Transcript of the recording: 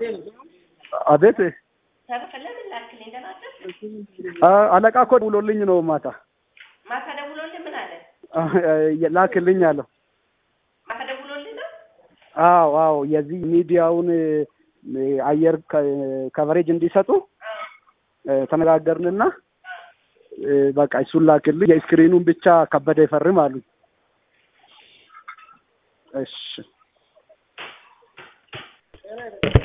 አቤት ተረፈ ለምን ላክልኝ? ደህና አደርክ? አ- አለቃ እኮ ደውሎልኝ ነው ማታ ማታ ደውሎልህ ምን አለ? አ- ላክልኝ አለው። ማታ ደውሎልህ ነው? አዎ አዎ የዚህ ሚዲያውን እ፣ አየር ከ- ከቨሬጅ እንዲሰጡ እ፣ ተነጋገርንና እ፣ በቃ እሱን ላክልኝ የስክሪኑን ብቻ ከበደ ይፈርም አሉኝ። እሺ